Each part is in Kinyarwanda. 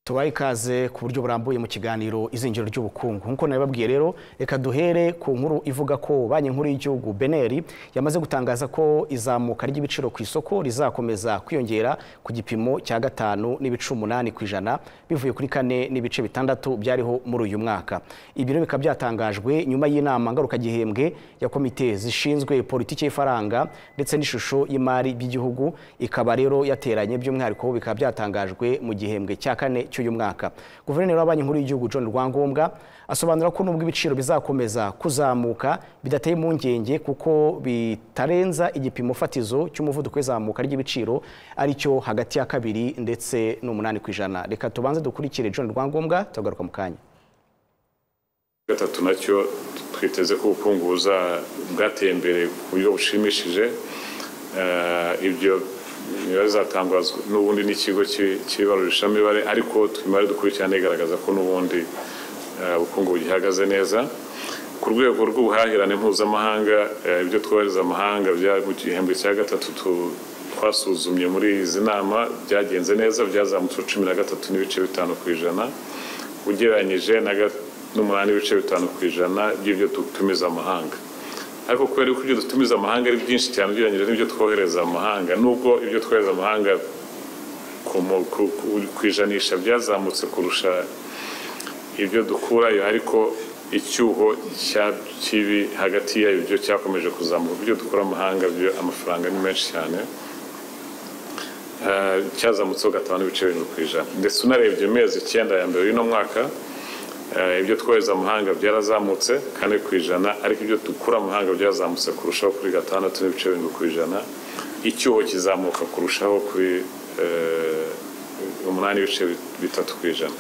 tubahe ikaze ku buryo burambuye mu kiganiro izingiro ry'ubukungu nk'uko nabibabwiye rero reka duhere ku nkuru ivuga ko banki nkuru y'igihugu beneri yamaze gutangaza ko izamuka ry'ibiciro ku isoko rizakomeza kwiyongera ku gipimo cya gatanu n'ibice umunani ku ijana bivuye kuri kane n'ibice bitandatu byariho muri uyu mwaka ibi rero bikaba byatangajwe nyuma y'inama ngarukagihembwe ya komite zishinzwe politiki y'ifaranga ndetse n'ishusho y'imari by'igihugu ikaba rero yateranye by'umwihariko bikaba byatangajwe mu gihembwe cya kane cy'uyu mwaka guverineri wa banki nkuru y'igihugu john rwangombwa asobanura ko nubwo ibiciro bizakomeza kuzamuka bidateye impungenge kuko bitarenza igipimo fatizo cy'umuvuduko w'izamuka ry'ibiciro aricyo hagati ya kabiri ndetse n'umunani ku ijana reka tubanze dukurikire john rwangombwa tugaruka mu kanya gatatu nacyo twiteze ko ubukungu bwateye imbere ku buryo bushimishije ibyo imibare izatangazwa n'ubundi n'ikigo cy'ibarurishamibare ariko imibare dukurikirana igaragaza ko n'ubundi ubukungu bugihagaze neza ku rwego rw'ubuhahirane mpuzamahanga ibyo twohereza amahanga mu gihembwe cya gatatu twasuzumye muri izi nama byagenze neza byazamutse cumi na gatatu n'ibice bitanu ku ijana ugereranyije n'umunani n'ibice bitanu ku ijana by'ibyo dutumiza amahanga ariko kubera ko ibyo dutumiza amahanga ari byinshi cyane ugereranyije n'ibyo twohereza amahanga nubwo ibyo twohereza amahanga ku ijanisha byazamutse kurusha ibyo dukurayo ariko icyuho kibi hagati y'ibyo cyakomeje kuzamuka ibyo dukura amahanga amafaranga ni menshi cyane cyazamutseho gatanu n'ibice birindwi ku ijana ndetse unarebye amezi icyenda ya mbere y'uno mwaka ibyo twohereza amahanga byarazamutse kane ku ijana ariko ibyo dukura amahanga byazamutse kurushaho kuri gatandatu n'ibice birindwi ku ijana icyuho kizamuka kurushaho kuri umunani n'ibice bitatu ku ijana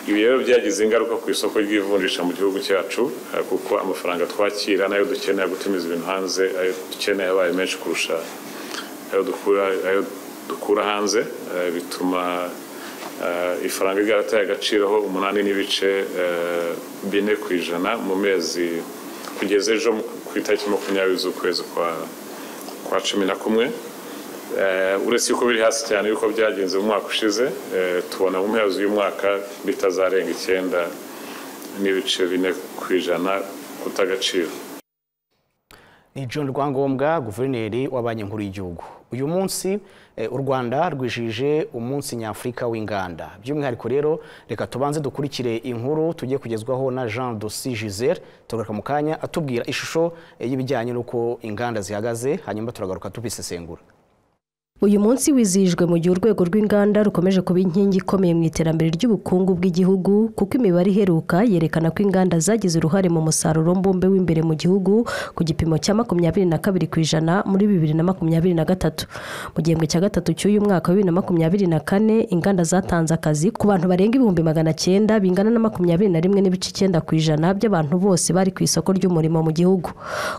ibi rero byagize ingaruka ku isoko ry'ivunjisha mu gihugu cyacu kuko amafaranga twakira n'ayo dukeneye gutumiza ibintu hanze ayo dukeneye abaye menshi kurusha ayo dukura hanze bituma ifaranga ryarataye agaciro ho umunani n'ibice bine ku ijana mu mezi kugeza ejo ku itariki makumyabiri z'ukwezi kwa cumi na kumwe uretse yuko biri hasi cyane yuko byagenze mu mwaka ushize tubona mu mpera z'uyu mwaka bitazarenga icyenda n'ibice bine ku ijana guta agaciro ni john rwangombwa guverineri wa banki nkuru y'igihugu uyu munsi u rwanda rwijije umunsi nyafurika w'inganda by'umwihariko rero reka tubanze dukurikire inkuru tugiye kugezwaho na jean dosi gisele turagaruka mu kanya atubwira ishusho y'ibijyanye n'uko inganda zihagaze hanyuma turagaruka tubisesengura uyu munsi wizihijwe mu gihe urwego rw'inganda rukomeje kuba inkingi ikomeye mu iterambere ry'ubukungu bw'igihugu kuko imibare iheruka yerekana ko inganda zagize uruhare mu musaruro mbumbe w'imbere mu gihugu ku gipimo cya makumyabiri na kabiri ku ijana muri bibiri na makumyabiri na gatatu mu gihembwe cya gatatu cy'uyu mwaka wa bibiri na makumyabiri na kane inganda zatanze akazi ku bantu barenga ibihumbi magana cyenda bingana na makumyabiri na rimwe n'ibice icyenda ku ijana by'abantu bose bari ku isoko ry'umurimo mu gihugu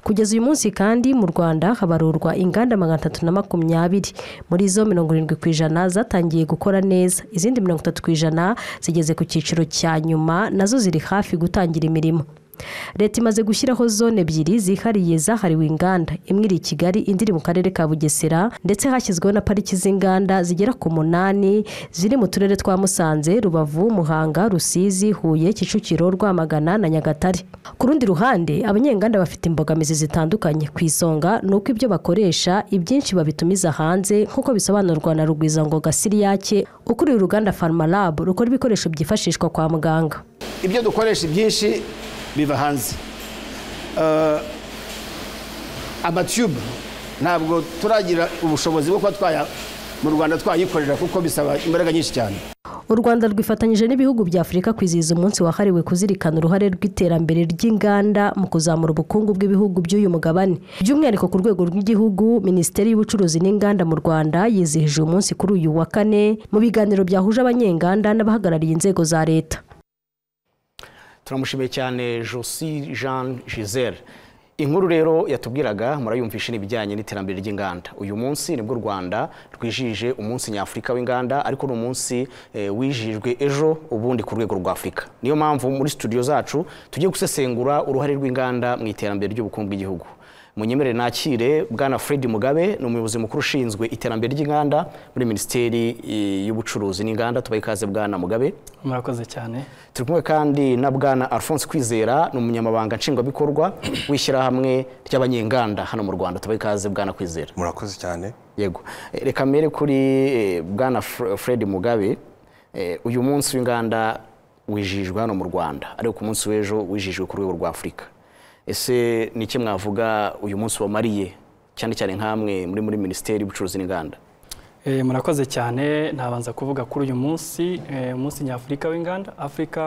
kugeza uyu munsi kandi mu rwanda habarurwa inganda magana atatu na makumyabiri muri zo mirongo irindwi ku ijana zatangiye gukora neza izindi mirongo itatu ku ijana zigeze ku cyiciro cya nyuma nazo ziri hafi gutangira imirimo leta imaze gushyiraho zone ebyiri zihariye zahariwe inganda imwe iri i kigali indi iri mu karere ka bugesera ndetse hashyizweho na pariki z'inganda zigera ku munani ziri mu turere twa musanze rubavu muhanga rusizi huye kicukiro rwamagana na nyagatare ku rundi ruhande abanyenganda bafite imbogamizi zitandukanye ku isonga ni uko ibyo bakoresha ibyinshi babitumiza hanze nk'uko bisobanurwa na rugwizangoga siriyake ukuriye uruganda farmalab rukora ibikoresho byifashishwa kwa muganga ibyo dukoresha ibyinshi biva hanze amatube ntabwo turagira ubushobozi bwo kuba twaya mu rwanda twayikorera kuko bisaba imbaraga nyinshi cyane u rwanda rwifatanyije n'ibihugu bya afurika kwizihiza umunsi wahariwe kuzirikana uruhare rw'iterambere ry'inganda mu kuzamura ubukungu bw'ibihugu by'uyu mugabane by'umwihariko ku rwego rw'igihugu minisiteri y'ubucuruzi n'inganda mu rwanda yizihije uyu munsi kuri uyu wa kane mu biganiro byahuje abanyenganda n'abahagarariye inzego za leta turamushimiye cyane josi jean gisele inkuru rero yatubwiraga murayumvishe n'ibijyanye n'iterambere ry'inganda uyu munsi nibwo u rwanda rwijije umunsi nyafurika w'inganda ariko ni umunsi wijijwe ejo ubundi ku rwego rwa afurika niyo mpamvu muri studio zacu tugiye gusesengura uruhare rw'inganda mu iterambere ry'ubukungu bw'igihugu munyemerere nakire bwana Fred Mugabe ni umuyobozi mukuru ushinzwe iterambere ry'inganda muri minisiteri eh, y'ubucuruzi n'inganda tubaye ikaze bwana Mugabe murakoze cyane turi kumwe kandi na bwana Alphonse Kwizera ni umunyamabanga nshingwabikorwa w'ishyirahamwe ry'abanyenganda hano mu Rwanda tubaye ikaze bwana Kwizera murakoze cyane yego Eh, reka mbere kuri eh, bwana Fre- Fred Mugabe Eh, uyu munsi w'inganda wijijwe hano mu Rwanda ariko ku munsi w'ejo wijijwe ku rwego rwa Afurika ese ni iki mwavuga uyu munsi wamariye cyane cyane nk'amwe muri muri minisiteri y'ubucuruzi n'inganda Eh, murakoze cyane nabanza kuvuga kuri uyu munsi eh, umunsi nyafurika w'inganda africa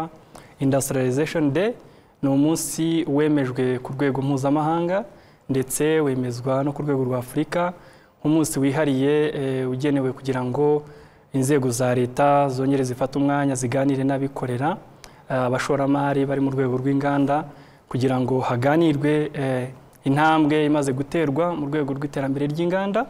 industrialization day ni umunsi wemejwe ku rwego mpuzamahanga ndetse wemezwa no ku rwego rwa afurika nk'umunsi wihariye eh, ugenewe kugira ngo inzego za leta zongere zifate umwanya ziganire n'abikorera eh, abashoramari bari mu rwego rw'inganda kugira ngo haganirwe eh, intambwe imaze guterwa mu rwego rw'iterambere ry'inganda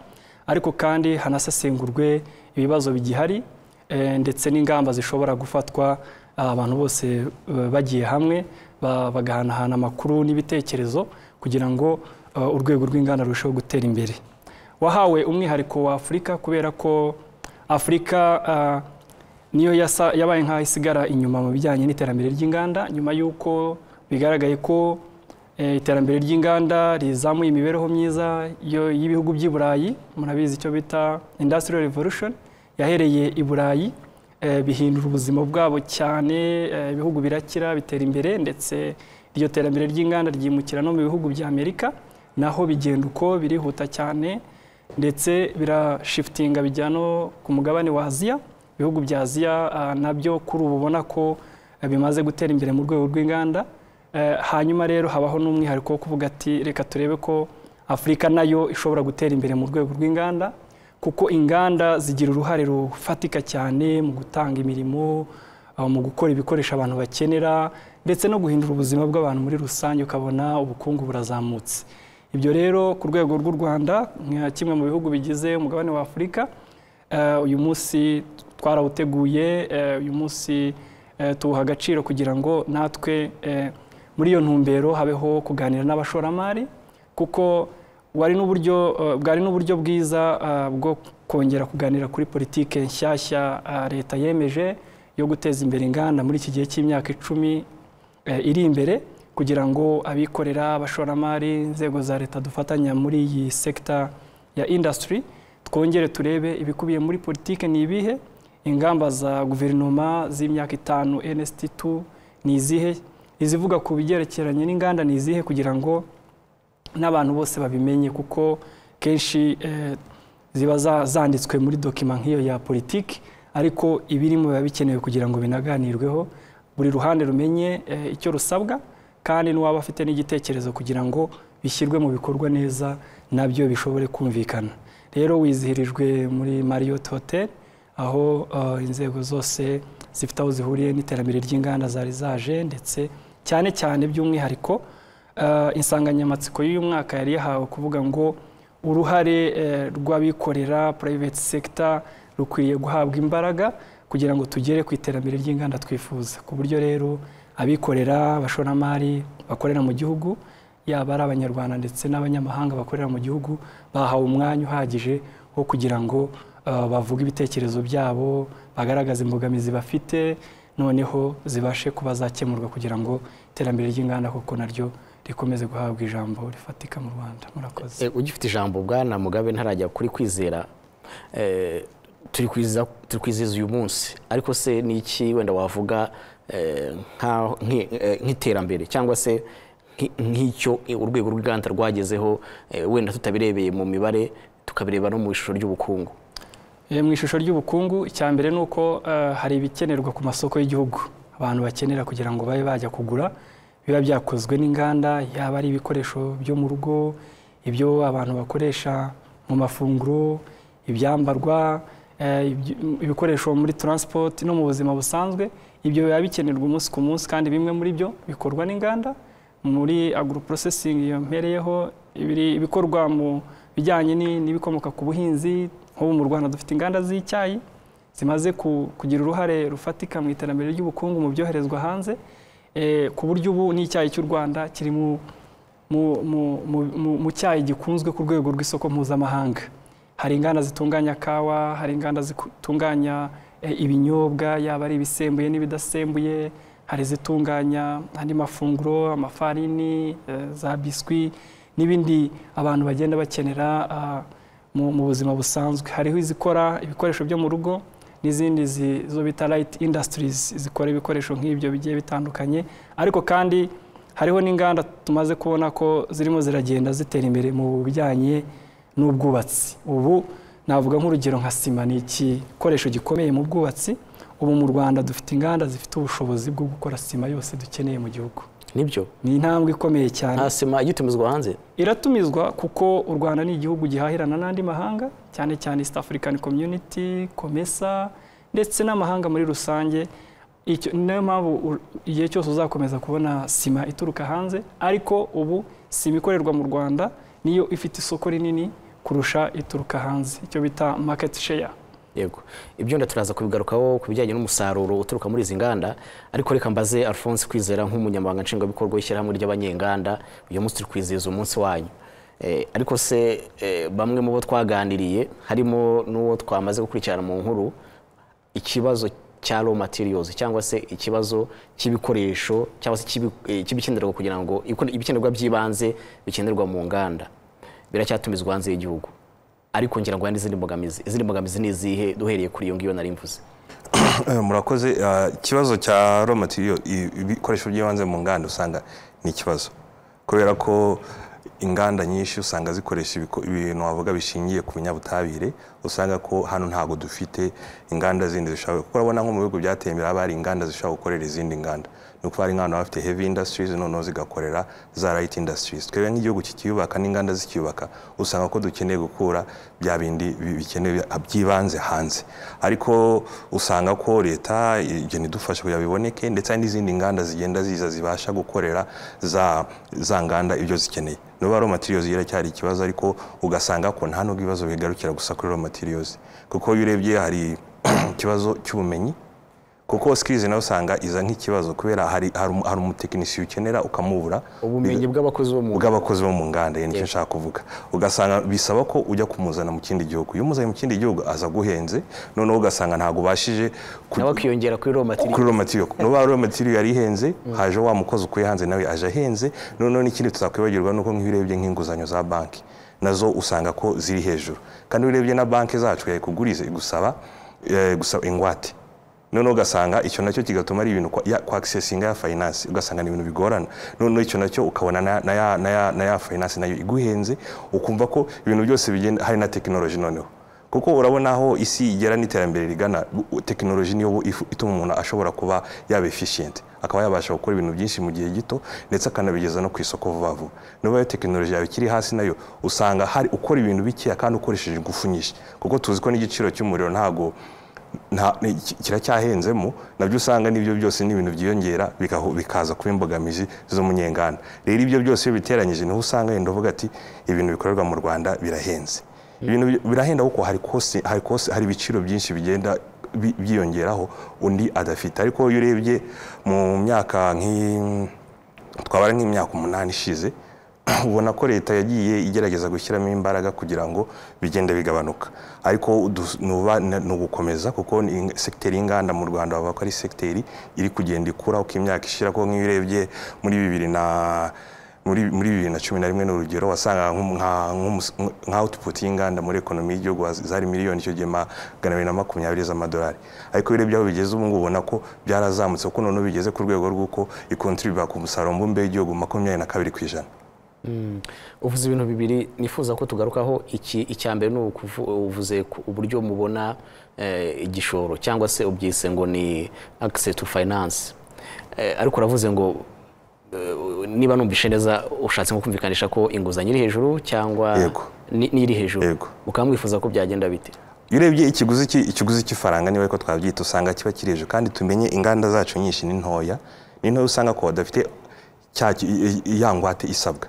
ariko kandi hanasesengurwe ibibazo bigihari eh, ndetse n'ingamba zishobora gufatwa ah, abantu bose eh, bagiye hamwe ba- bagahanahana amakuru n'ibitekerezo kugira ngo eh, urwego rw'inganda rurusheho gutera imbere wahawe umwihariko wa afurika kubera ko afurika ah, niyo yasa- yabaye nk'aho isigara inyuma mu bijyanye n'iterambere ry'inganda nyuma y'uko bigaragaye ko eh, iterambere ry'inganda rizamuye imibereho myiza yo- y'ibihugu by'i burayi murabizi icyo bita industrial revolution yahereye i burayi eh, bihindura ubuzima bwabo cyane eh, ibihugu birakira bitera imbere ndetse iryo terambere ry'inganda ryimukira no mu bihugu bya amerika naho bigenda uko birihuta cyane ndetse birashifitinga bijya no ku mugabane wa aziya ibihugu bya aziya ah, nabyo kuri ubu ubona ko eh, bimaze gutera imbere mu rwego rw'inganda Eh, hanyuma rero habaho n'umwihariko wo kuvuga ati reka turebe ko afurika nayo ishobora gutera imbere mu rwego rw'inganda kuko inganda zigira uruhare rufatika cyane mu gutanga imirimo ah, mu gukora ibikoresho abantu bakenera ndetse no guhindura ubuzima bw'abantu muri rusange ukabona ubukungu burazamutse ibyo rero ku rwego rw'u rwanda nka kimwe mu bihugu bigize umugabane wa afurika eh, uyu munsi twarawuteguye eh, uyu munsi eh, tuwuha agaciro kugira ngo natwe eh, muri iyo ntumbero habeho kuganira n'abashoramari kuko wari n'uburyo eh, bwari n'uburyo bwiza eh, bwo kongera kuganira kuri politike nshyashya eh, leta yemeje yo guteza imbere inganda muri iki gihe cy'imyaka icumi eh, iri imbere kugira ngo abikorera abashoramari inzego za leta dufatanya muri iyi sekita ya industry twongere turebe ibikubiye muri politike ni ibihe ingamba za guverinoma z'imyaka itanu NST2 ni izihe izivuga ku bigerekeranye n'inganda ni izihe kugira ngo n'abantu bose babimenye kuko kenshi eh, ziba za- zanditswe muri dokima nk'iyo ya politiki ariko ibirimo biba bikenewe kugira ngo binaganirweho buri ruhande rumenye eh, icyo rusabwa kandi n'uwaba afite n'igitekerezo kugira ngo bishyirwe mu bikorwa neza nabyo bishobore kumvikana rero wizihirijwe muri marriott hotel aho eh, inzego zose zifite aho zihuriye n'iterambere ry'inganda zari zaje ndetse cyane cyane by'umwihariko Eh, insanganyamatsiko y'uyu mwaka yari yahawe kuvuga ngo uruhare eh, rw'abikorera private sector rukwiriye guhabwa imbaraga kugira ngo tugere ku iterambere ry'inganda twifuza ku buryo rero abikorera abashoramari bakorera mu gihugu yaba ari abanyarwanda ndetse n'abanyamahanga bakorera mu gihugu bahawe umwanya uhagije wo kugira ngo eh, bavuge ibitekerezo byabo bagaragaze imbogamizi bafite noneho zibashe kuba zakemurwa kugira ngo iterambere ry'inganda koko naryo rikomeze guhabwa ijambo rifatika mu rwanda murakoze Eh, ugifite ijambo bwana mugabe ntarajya kuri kwizera eh, turi kwiziza- turi kwizihiza uyu munsi ariko se ni iki wenda wavuga eh, nka- nk'i- eh, nk'iterambere cyangwa se nk'i- nk'icyo eh, urwego rw'inganda rwagezeho eh, wenda tutabirebeye mu mibare tukabireba no mu ishusho ry'ubukungu Eh, mu ishusho ry'ubukungu icya mbere ni uko eh, hari ibikenerwa ku masoko y'igihugu abantu bakenera kugira ngo babe bajya kugura biba byakozwe n'inganda yaba ari ibikoresho byo mu rugo ibyo abantu bakoresha mu mafunguro ibyambarwa eh, ibyo- ibikoresho muri transport no mu buzima busanzwe ibyo biba bikenerwa umunsi ku munsi kandi bimwe muri byo bikorwa n'inganda muri agro processing yampereyeho ibiri- ibikorwa mu bijyanye ni- n'ibikomoka ku buhinzi nk'ubu mu rwanda dufite inganda z'icyayi zimaze ku- kugira uruhare rufatika mu iterambere ry'ubukungu mu byoherezwa hanze eh, ku buryo ubu n'icyayi cy'u rwanda kiri mu mu- mu- mu- mu- mu cyayi gikunzwe ku rwego rw'isoko mpuzamahanga hari inganda zitunganya kawa hari inganda zitunganya eh, ibinyobwa yaba ari ibisembuye n'ibidasembuye hari izitunganya andi mafunguro amafarini eh, za biswi n'ibindi abantu bagenda bakenera ah, mu mu buzima busanzwe hariho izikora ibikoresho byo mu rugo n'izindi zi- zo bita light industries zikora ibikoresho nk'ibyo bigiye bitandukanye ariko kandi hariho n'inganda tumaze kubona ko zirimo ziragenda zitera imbere mu bijyanye n'ubwubatsi ubu navuga nk'urugero nka sima ni igikoresho gikomeye mu bwubatsi ubu mu rwanda dufite inganda zifite ubushobozi bwo gukora sima yose dukeneye mu gihugu nibyo ni intambwe ikomeye cyane nta sima igitumizwa hanze iratumizwa kuko u rwanda ni igihugu gihahirana n'andi mahanga cyane cyane east african community komesa ndetse n'amahanga muri rusange Icyo- niyo mpamvu u- igihe cyose uzakomeza kubona sima ituruka hanze ariko ubu sima ikorerwa mu rwanda niyo ifite isoko rinini kurusha ituruka hanze icyo bita market share yego ibyo nda turaza kubigarukaho ku bijyanye n'umusaruro uturuka muri izi nganda ariko reka mbaze alphonse kwizera nk'umunyamabanga nshingwabikorwa w'ishyirahamwe ry'abanyenganda uyu munsi turi kwizihiza umunsi wanyu Eh, ariko se eh, bamwe mu bo twaganiriye harimo n'uwo twamaze gukurikirana mu nkuru ikibazo cya raw materials cyangwa se ikibazo cy'ibikoresho cyangwa se cy'ibi- eh, cy'ibikenerwa kugira ngo ibikone- ibikenerwa by'ibanze bikenerwa mu nganda biracyatumizwa hanze y'igihugu ariko ngira ngo hari n'izindi mbogamizi izindi mbogamizi ni izihe duhereye kuri iyo ngiyo nari mvuze Eh, murakoze Ah, ikibazo cya raw material i- ibikoresho by'ibanze mu nganda usanga ni ikibazo kubera ko inganda nyinshi usanga zikoresha ibiko- ibintu wavuga bishingiye ku binyabutabire usanga ko hano ntabwo dufite inganda zindi zishobora kuko urabona nko mu bihugu byateye imbere haba hari inganda zishobora gukorera izindi nganda ni ukuvuga hari inganda baba bafite heavy industries noneho zigakorera za light industries twebwe nk'igihugu kikiyubaka n'inganda zikiyubaka usanga ko dukeneye gukura bya bindi bi- bikenewe by'ibanze hanze ariko usanga ko leta igenda idufasha kugira biboneke ndetse hari n'izindi nganda zigenda ziza zibasha gukorera za, za nganda ibyo zikeneye nubwo raw materials iracyari ikibazo ariko ugasanga ko nta nubwo ibibazo bigarukira gusa kuri raw materials kuko iyo urebye hari ikibazo cy'ubumenyi kuko skills nawe usanga iza nk'ikibazo kubera hari hari umu- hari umutekinisiye ukenera ukamubura ubumenyi bw'abakozi bo mu bw'abakozi bo mu nganda ni cyo nshaka kuvuga ugasanga bisaba ko ujya kumuzana mu kindi gihugu iyo umuzanye mu kindi gihugu aza aguhenze noneho ugasanga ntabwo ubashije ku- nawe akiyongera kuri raw material kuri raw material nuba raw material yari ihenze haje wa mukozi ukuye hanze nawe aje ahenze noneho n'ikindi tutakwibagirwa nuko nk'iyo urebye nk'inguzanyo za banki nazo usanga ko ziri hejuru kandi iyo urebye na banki zacu yayikuguriza igusaba eh, gusaba ingwate noneho ugasanga icyo nacyo kigatuma ari ibintu kwa- ya- kwa akisesinga ya finance ugasanga ni ibintu bigorana noneho icyo nacyo ukabona na- na ya- na ya- na ya finance nayo iguhenze ukumva ko ibintu byose bigenda hari na tekinoloji noneho kuko urabona aho isi igera n'iterambere rigana bu- tekinoloji niyo bu- ifu- ituma umuntu ashobora kuba yaba efficient akaba yabasha gukora ibintu byinshi mu gihe gito ndetse akanabigeza no ku isoko vuba vuba niba iyo tekinoloji yawe ikiri hasi nayo usanga hari ukora ibintu bikeya kandi ukoresheje ingufu nyinshi kuko tuzi ko n'igiciro cy'umuriro ntago nta- ni- ki- kiracyahenzemo nabyo usanga n'ibyo byose ni ibintu byiyongera bikaho- bikaza kuba imbogamizi z'umunyenganda rero ibyo byose iyo biteranyije niho usanga yenda uvuga ati ibintu bikorerwa mu rwanda birahenze ibintu bi- birahenda kuko hari kosi hari kosi hari ibiciro byinshi bigenda bi- byiyongeraho undi adafite ariko iyo urebye mu myaka nk'i twabara nk'imyaka umunani ishize ubona ko leta yagiye igerageza gushyiramo imbaraga kugira ngo bigende bigabanuka ariko du- nuba- na- ni ugukomeza kuko ni ing- sekiteri y'inganda mu rwanda bavuga ko ari sekiteri iri kugenda ikura uko imyaka ishira ko nk'iyo urebye muri bibiri na muri muri bibiri na cumi na rimwe ni urugero wasangaga nk'um- nka- nk'umus- nka output y'inganda muri ekonomi y'Igihugu wa- zari miliyoni icyo gihe magana abiri na makumyabiri z'amadolari ariko iyo urebye aho bigeze ubu ngubu ubona ko byarazamutse kuko noneho bigeze ku rwego rw'uko ikontribuka ku musaruro mbumbe w'igihugu makumyabiri na kabiri ku ijana uvuze ibintu bibiri nifuza ko tugarukaho iki icya mbere ni ukuvu- uvuze ku- uburyo mubona eh, igishoro cyangwa se ubyise ngo ni access to finance Eh, ariko uravuze ngo eh, niba numvishe neza ushatse nko kumvikanisha ko inguzanyo iri hejuru cyangwa Yego. ni- n'iri hejuru Yego. ukaba mwifuza ko byagenda bite iyo urebye ikiguzi cy'i- ikiguzi cy'ifaranga niba ariko twabyita usanga kiba kiri hejuru kandi tumenye inganda zacu nyinshi ni ntoya ni ntoya usanga ko badafite cya ki- i- i- ya ngwate isabwa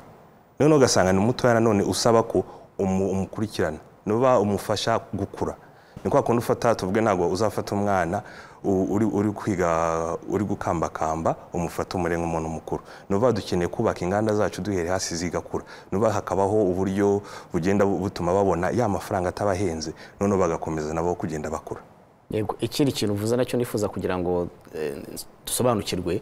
noneho ugasanga ni mutoya nanone usaba ko umu- umukurikirana nuba umufasha gukura ni kwa kundi ufata tuvuge ntabwo uzafata umwana u- uri uri kwiga uri gukambakamba umufata umure nk'umuntu mukuru ni ukuvuga dukeneye kubaka inganda zacu duhere hasi zigakura ni ukuvuga hakabaho uburyo bugenda butuma babona ya mafaranga atabahenze noneho bagakomeza nabo kugenda bakura yego ikindi kintu uvuze nacyo nifuza kugira ngo eh, dusobanukirwe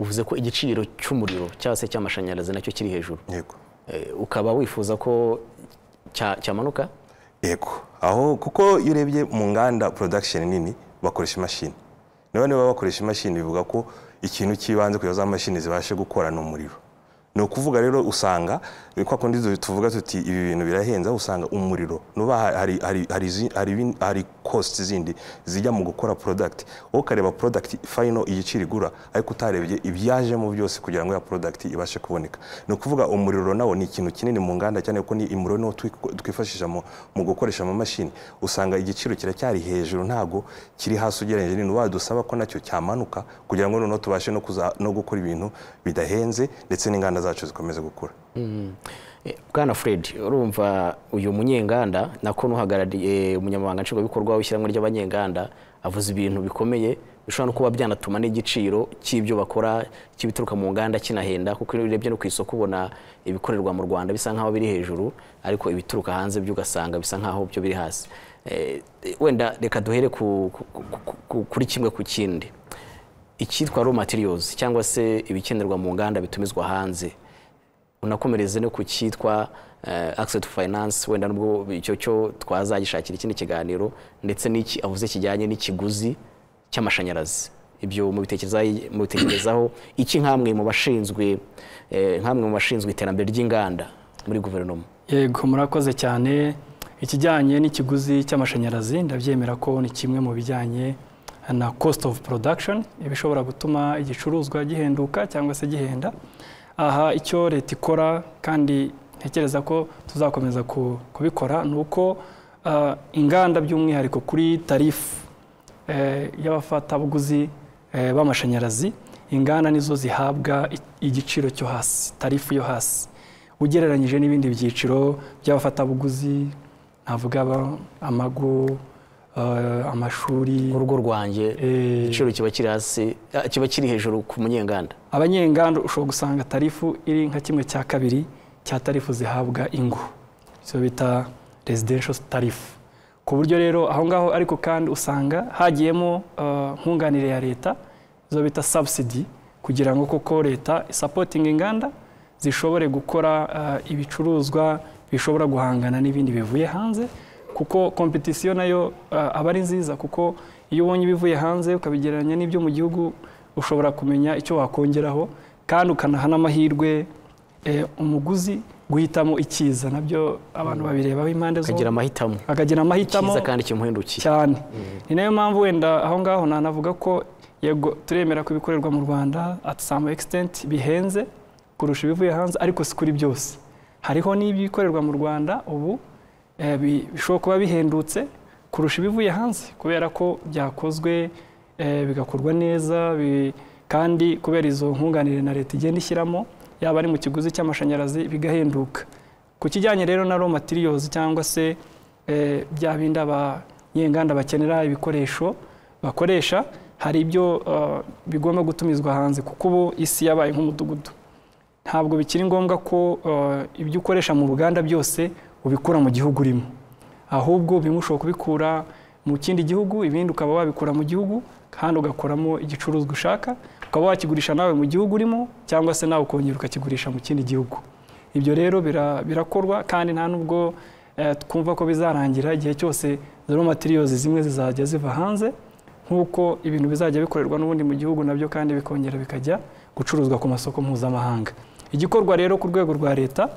uvuze ko igiciro cy'umuriro cyangwa se cy'amashanyarazi nacyo kiri hejuru yego Eh, ukaba wifuza ko cya- cyamanuka yego aho kuko iyo urebye mu nganda production nini bakoresha imashini nawe niba bakoresha imashini bivuga ko ikintu cy'ibanze kugira za mashini zibashe gukora ni umuriro ni ukuvuga rero usanga kwa kundi du- tuvuga tuti ibi bintu birahenze aho usanga umuriro nuba ha- hari hari hari izi- hari ibin- hari cost zindi zijya mu gukora product wowe ukareba product final igiciro igura ariko utarebye ibyajemo byose kugira ngo ya product ibashe kuboneka ni ukuvuga umuriro nawo ni ikintu kinini mu nganda cyane ko ni umuriro niwo twi- twifashisha mu mu gukoresha amamashini usanga igiciro kiracyari hejuru ntago kiri hasi ugereranyije n'ibintu badusaba ko nacyo cyamanuka kugira ngo noneho tubashe no kuza- no gukora ibintu bidahenze ndetse n'inganda zacu zikomeze gukura Eh, bwana fred urumva uyu munyenganda nako n'uhagarariye umunyamabanga nshingwabikorwa w'ishyirahamwe ry'abanyenganda avuze ibintu bikomeye bishobora no kuba byanatuma n'igiciro cy'ibyo bakora cy'ibituruka mu nganda kinahenda kuko iyo urebye no ku isoko ubona ibikorerwa mu rwanda bisa nk'aho biri hejuru ariko ibituruka hanze byo ugasanga bisa nk'aho byo biri hasi Eh, wenda reka duhere ku- ku- ku- ku- kuri kimwe ku kindi icyitwa raw materials cyangwa se ibikenerwa mu nganda bitumizwa hanze unakomereze no ku cyitwa eh, access to finance wenda nubwo icyo cyo twazagishakira ikindi kiganiro ndetse n'iki avuze kijyanye n'ikiguzi cy'amashanyarazi ibyo mubitekerezaho- mubitekerezaho iki nk'amwe mu bashinzwe eh, nk'amwe mu bashinzwe iterambere ry'inganda muri guverinoma yego murakoze cyane ikijyanye n'ikiguzi cy'amashanyarazi ndabyemera ko ni kimwe mu bijyanye na cost of production iba ishobora gutuma igicuruzwa gihenduka cyangwa se gihenda aha icyo leta ikora kandi ntekereza ko tuzakomeza ku- kubikora ni uko ah, inganda by'umwihariko kuri tarifu eh, y'abafatabuguzi eh, b'amashanyarazi inganda nizo zihabwa i- igiciro cyo hasi tarifu yo hasi ugereranyije n'ibindi byiciro by'abafatabuguzi navuga aba- amago eh, amashuri mu rugo rwanjye eh, igiciro kiba kiri hasi ah, kiba kiri hejuru ku munyenganda abanyenganda ushobora gusanga tarifu iri nka kimwe cya kabiri cya tarifu zihabwa ingo izo bita residential tarifu ku buryo rero aho ngaho ariko kandi usanga hagiyemo eh, nkunganire ya leta izo bita subsidy kugira ngo koko leta isapotinga inganda zishobore gukora eh, ibicuruzwa bishobora guhangana n'ibindi bivuye hanze kuko kompetisiyo nayo eh, aba ari nziza kuko iyo ubonye ibivuye hanze ukabigereranya n'ibyo mu gihugu ushobora kumenya icyo wakongeraho kandi ukanaha n'amahirwe eh, umuguzi guhitamo icyiza nabyo abantu babirebaho impande zombi ukagira amahitamo akagira amahitamo cyiza kandi kimuhendukiye cyane ni nayo mpamvu wenda aho ngaho nanavuga ko yego turemera ko ibikorerwa mu rwanda at some extent bihenze kurusha ibivuye hanze ariko si kuri byose hariho n'ibikorerwa mu rwanda ubu eh, bi- bishobora kuba bihendutse kurusha ibivuye hanze kubera ko byakozwe eh, bigakorwa neza bi- kandi kubera izo nkunganire na leta igenda ishyiramo yaba ari mu kiguzi cy'amashanyarazi bigahenduka ku kijyanye rero na raw materials cyangwa se eh, bya bindi abanyenganda bakenera ibikoresho bakoresha hari ibyo eh, bigomba gutumizwa hanze kuko ubu isi yabaye nk'umudugudu ntabwo bikiri ngombwa ko eh, ibyo ukoresha mu ruganda byose ubikura mu gihugu urimo ahubwo bimwe ushobora kubikura mu kindi gihugu ibindi ukaba wabikura mu gihugu kandi ugakoramo igicuruzwa ushaka ukaba wakigurisha nawe mu gihugu urimo cyangwa se nawe ukongera ukakigurisha mu kindi gihugu ibyo rero bira- birakorwa kandi nta nubwo eh, twumva ko bizarangira igihe cyose zero materials zimwe zizajya ziva hanze nk'uko ibintu bizajya bikorerwa n'ubundi mu gihugu nabyo kandi bikongera bikajya gucuruzwa ku masoko mpuzamahanga igikorwa rero ku rwego rwa leta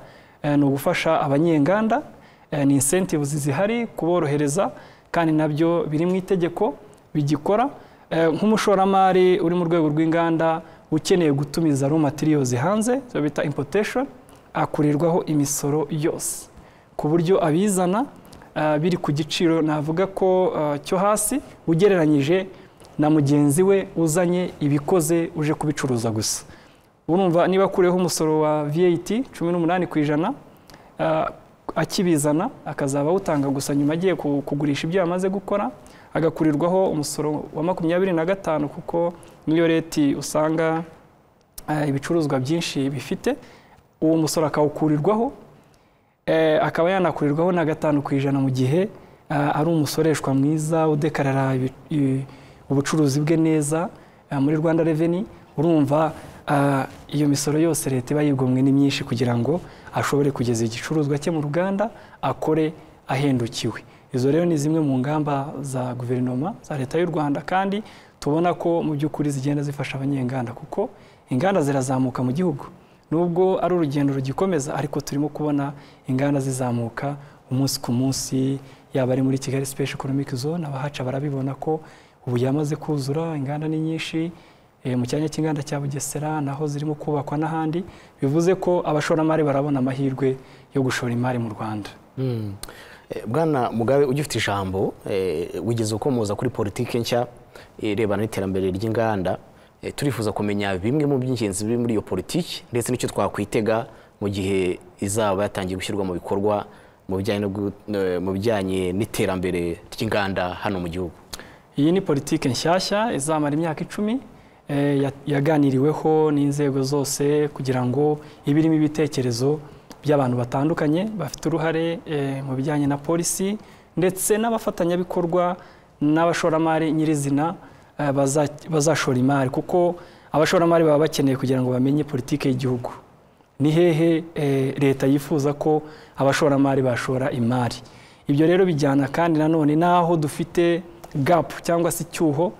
eh, ni ugufasha abanyenganda eh, ni incentives zihari kuborohereza kandi nabyo biri mu itegeko bigikora Eh, nk'umushoramari uri mu rwego rw'inganda ukeneye gutumiza raw materials hanze zo bita importation akurirwaho imisoro yose ku buryo abizana ah, biri ku giciro navuga ko ah, cyo hasi ugereranyije na mugenzi we uzanye ibikoze uje kubicuruza gusa urumva niba akureho umusoro wa VAT cumi n'umunani ku ijana ah, akibizana akazaba awutanga gusa nyuma agiye ku- kugurisha ibyo yamaze gukora agakurirwaho umusoro wa makumyabiri na gatanu kuko niyo leti usanga eh, ibicuruzwa byinshi bifite uwo musoro akawukurirwaho eh, akaba yanakurirwaho na gatanu ku ijana mu gihe ah, ari umusoreshwa mwiza udekarara ibi- i- ubucuruzi bwe neza ah, muri rwanda reveni urumva ah, iyo misoro yose leta iba yigomwe ni myinshi kugira ngo ashobore kugeza igicuruzwa cye mu ruganda akore ahendukiwe izo rero ni zimwe mu ngamba za guverinoma za leta y'u rwanda kandi tubona ko mu by'ukuri zigenda zifasha abanyenganda kuko inganda zirazamuka mu gihugu nubwo ari urugendo rugikomeza ariko turimo kubona inganda zizamuka umunsi ku munsi yaba ari muri kigali special economic zone abahaca barabibona ko ubu yamaze kuzura inganda ni nyinshi eh, mu cyanya cy'inganda cya bugesera naho zirimo kubakwa n'ahandi bivuze ko abashoramari barabona amahirwe yo gushora imari mu rwanda Eh, bwana mugabe ugifite ijambo eh, wigeze ukomoza kuri politiki nshya irebana n'iterambere ry'inganda Eh, turifuza kumenya bimwe mu by'ingenzi biri muri iyo politiki ndetse n'icyo twakwitega mu gihe izaba yatangiye gushyirwa mu bikorwa mu bijyanye no gu- eh, mu bijyanye n'iterambere ry'inganda hano mu gihugu iyi ni politiki nshyashya izamara imyaka icumi eh, ya- yaganiriweho n'inzego zose kugira ngo ibe irimo ibitekerezo by'abantu batandukanye bafite uruhare eh, mu bijyanye na polisi ndetse n'abafatanyabikorwa n'abashoramari nyirizina eh, baza- bazashora imari kuko abashoramari baba bakeneye kugira ngo bamenye politiki y'igihugu ni hehe eh, leta yifuza ko abashoramari bashora imari ibyo rero bijyana kandi nanone n'aho dufite gapu cyangwa se icyuho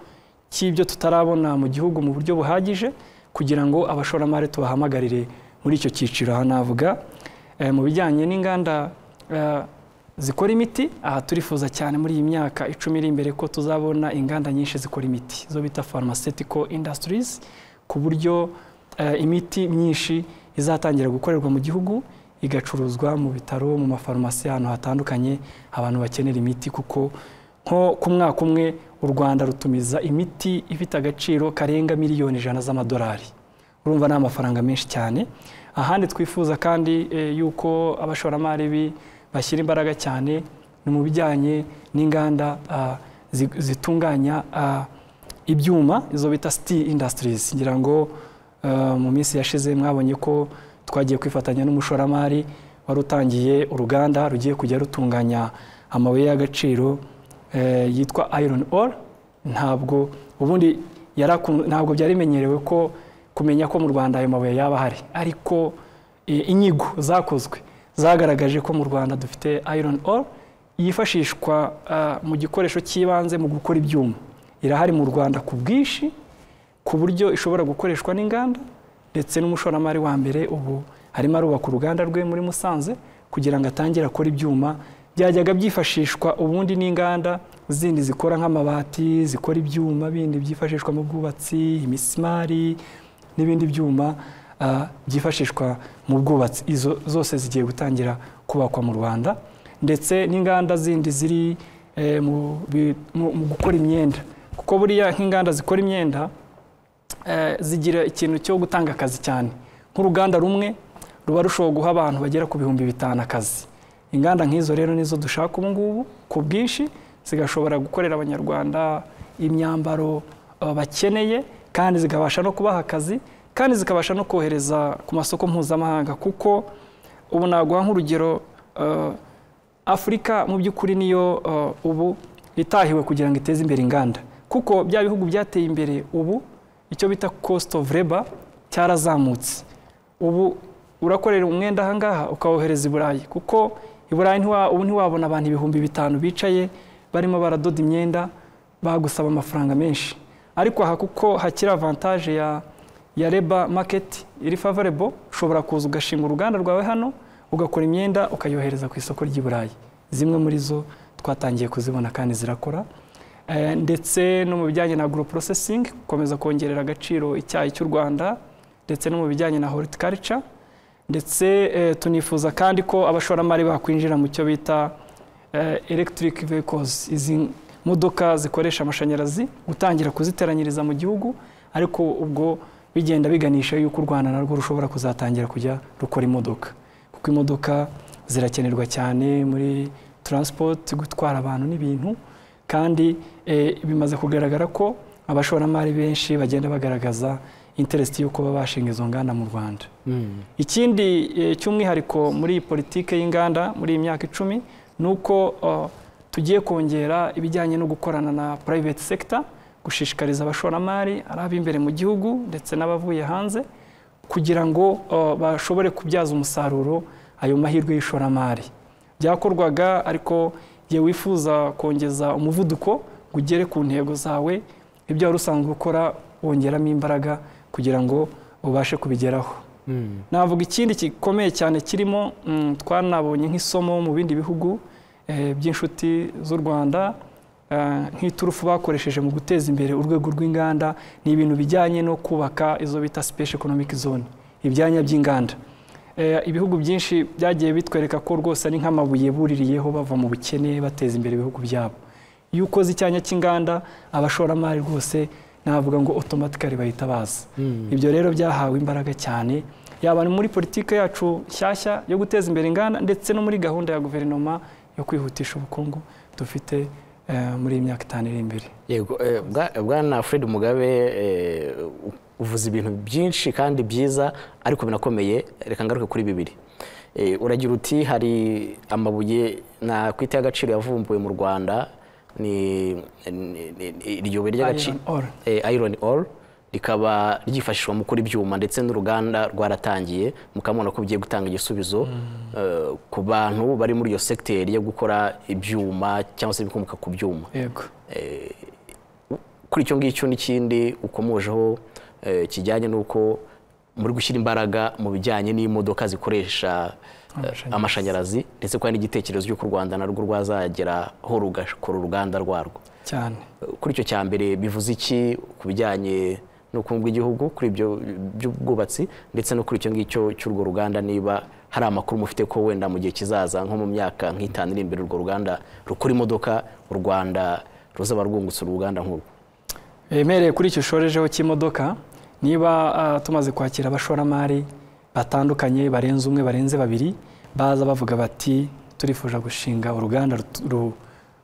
cy'ibyo tutarabona mu gihugu mu buryo buhagije kugira ngo abashoramari tubahamagarire muri icyo cyiciro aha navuga eh, mu bijyanye n'inganda eh, zikora imiti aha turifuza cyane muri iyi myaka icumi iri imbere ko tuzabona inganda nyinshi zikora imiti zo bita pharmaceutical industries ku buryo eh, imiti myinshi izatangira gukorerwa mu gihugu igacuruzwa mu bitaro mu mafarumasi ahantu hatandukanye abantu bakenera imiti kuko nko ku mwaka umwe u rwanda rutumiza imiti ifite agaciro karenga miliyoni ijana z'amadolari urumva ni amafaranga menshi cyane ahandi twifuza kandi eh, yuko abashoramari bi- bashyira imbaraga cyane ni mu bijyanye n'inganda ah, zi- zitunganya ah, ibyuma izo bita steel industries ngira ngo ah, mu minsi yashize mwabonye ko twagiye kwifatanya n'umushoramari wari utangiye uruganda rugiye kujya rutunganya amabuye y'agaciro eh, yitwa iron ore ntabwo ubundi yari akun- ntabwo byari bimenyerewe ko kumenya ko mu rwanda ayo mabuye yaba ahari ariko eh, inyigo zakozwe zagaragaje ko mu rwanda dufite iron ore yifashishwa ah, mu gikoresho cy'ibanze mu gukora ibyuma irahari mu rwanda ku bwinshi ku buryo ishobora gukoreshwa n'inganda ndetse n'umushoramari wa mbere ubu arimo arubaka uruganda rwe muri musanze kugira ngo atangire akore ibyuma byajyaga byifashishwa ubundi n'inganda zindi zikora nk'amabati zikora ibyuma bindi byifashishwa mu bwubatsi imisumari n'ibindi byuma ah, byifashishwa mu bwubatsi izo zose zigiye gutangira kubakwa mu rwanda ndetse n'inganda zindi ziri eh, mu bi- mu- mu gukora imyenda kuko buriya nk'inganda zikora imyenda eh, zigira ikintu cyo gutanga akazi cyane nk'uruganda rumwe ruba rushobora guha abantu bagera ku bihumbi bitanu akazi inganda nk'izo rero nizo dushaka ubu ngubu ku bwinshi zigashobora gukorera abanyarwanda imyambaro eh, bakeneye kandi zikabasha no kubaha akazi kandi zikabasha no kohereza ku masoko mpuzamahanga kuko ubu naguha nk'urugero eh, afurika mu by'ukuri niyo uh, ubu itahiwe kugira ngo iteze imbere inganda kuko bya bihugu byateye imbere ubu icyo bita cost of labor cyarazamutse ubu urakorera umwenda ahangaha ukawohereza i burayi kuko i burayi ntiwa- ubu ntiwabona abantu ibihumbi bitanu bicaye barimo baradoda imyenda bagusaba amafaranga menshi ariko aha kuko hakiri avantaje ya, ya labor market iri favorable ushobora kuza ugashinga uruganda rwawe hano ugakora imyenda ukayohereza ku isoko ry'i burayi zimwe muri zo twatangiye kuzibona kandi zirakora Eh, ndetse no mu bijyanye na agro processing gukomeza kongerera agaciro icyayi cy'u rwanda ndetse no mu bijyanye na horticulture ndetse eh, tunifuza kandi ko abashoramari bakwinjira mu cyo bita eh, electric vehicles izi modoka zikoresha amashanyarazi gutangira kuziteranyiriza mu gihugu ariko ubwo bigenda biganisha yuko u rwanda narwo rushobora kuzatangira kujya rukora imodoka kuko imodoka zirakenerwa cyane muri transport gutwara abantu n'ibintu kandi eh, bimaze kugaragara ko abashoramari benshi bagenda bagaragaza interest y'uko baba bashinga izo nganda mu rwanda ikindi eh, cy'umwihariko muri iyi politike y'inganda muri iyi myaka icumi ni uko eh, tugiye kongera ibijyanye no gukorana na private sector gushishikariza abashoramari ari ab'imbere mu gihugu ndetse n'abavuye hanze kugira ngo eh, bashobore kubyaza umusaruro ayo mahirwe y'ishoramari byakorwaga ariko igihe wifuza kongeza umuvuduko ngo ugere ku ntego zawe ibyo wari usanzwe ukora wongeramo imbaraga kugira ngo ubashe kubigeraho navuga ikindi gikomeye cyane kirimo mm, twanabonye nk'isomo mu bindi bihugu eh, by'inshuti z'u rwanda eh, nk'iturufu bakoresheje mu guteza imbere urwego rw'inganda ni ibintu bijyanye no kubaka izo bita special economic zone ibyanya by'inganda Eh, ibihugu byinshi byagiye bitwereka ko rwose ari nk'amabuye buririyeho bava mu bukene bateza imbere ibihugu byabo iyo ukoze icyanya cy'inganda abashoramari rwose navuga ngo otomatikari bahita baza ibyo rero byahawe imbaraga cyane yaba ni muri politiki yacu nshyashya yo guteza imbere inganda ndetse no muri gahunda ya guverinoma yo kwihutisha ubukungu dufite eh, muri iyi myaka itanu iri imbere yego eh, bwa- bwana fred mugabe eh, u- uvuze ibintu byinshi kandi byiza ariko binakomeye reka ngaruke kuri bibiri Eh, uragira uti hari amabuye nakwita y'agaciro yavumbuwe mu rwanda ni ni- ni- ni- iryo buye ry'agaciro Iron ore. eh, iron ore rikaba ryifashishwa mu gukora ibyuma ndetse n'uruganda rwaratangiye mukabona ko bigiye gutanga igisubizo eh, ku bantu bari muri iyo segiteri yo gukora ibyuma cyangwa se ibikomoka ku byuma yego kuri icyo ngicyo n'ikindi ukomojeho eh, kijyanye n'uko muri gushyira imbaraga mu bijyanye n'imodoka zikoresha eh, Amashanyarazi. amashanyarazi ndetse ko hari n'igitekerezo cy'uko u rwanda narwo rwazageraho rugakora uruganda rwarwo cyane kuri icyo cya mbere bivuze iki ku bijyanye n'ubukungu bw'igihugu kuri ibyo by'ubwubatsi ndetse no kuri icyo ngicyo cy'urwo ruganda niba hari amakuru mufite ko wenda mu gihe kizaza nko mu myaka nk'itanu iri imbere urwo ruganda rukora imodoka u rwanda ruzaba rwungutse uruganda nk'urwo bemereye kuri icyo ushorejeho cy'imodoka niba ah, tumaze kwakira abashoramari batandukanye barenze umwe barenze babiri baza bavuga bati turifuza gushinga uruganda rut- ru-